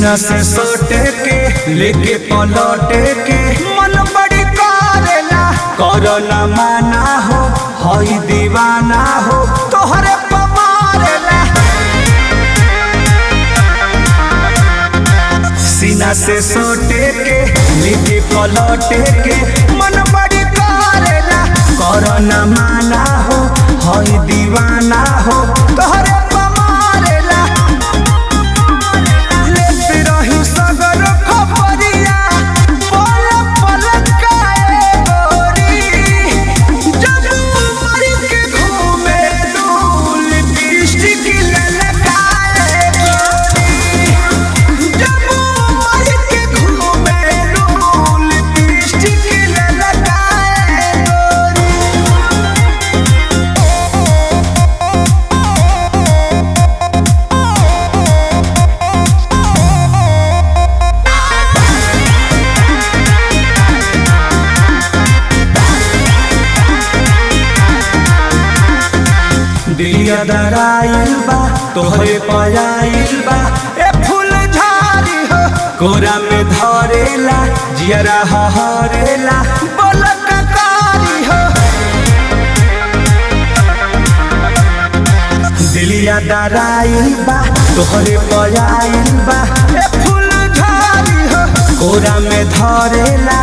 सीना से सोटे के लेके पलटे के मन बड़ी करेला करो न माना हो हई दीवाना हो तोहरे पमारेला सीना से सोटे के लेके पलटे के मन बड़ी करेला करो न माना हो हई दीवाना हो तोहरे पमारेला लेते रही सगर खबरिया पल पल काए गोरी जब मर के घूमे डूल लिपस्टिक ललकाए गोरी जब मर के घूमे डूल लिपस्टिक ललकाए गोरी दिलिया दराइल बा तोहरे पयाइल बा ए फूल झाड़ी हो कोरा में धरेला जियरा हरेला बोलक कारी हो दिलिया दराइल बा तोहरे पयाइल बा ए फूल झाड़ी हो कोरा में धरेला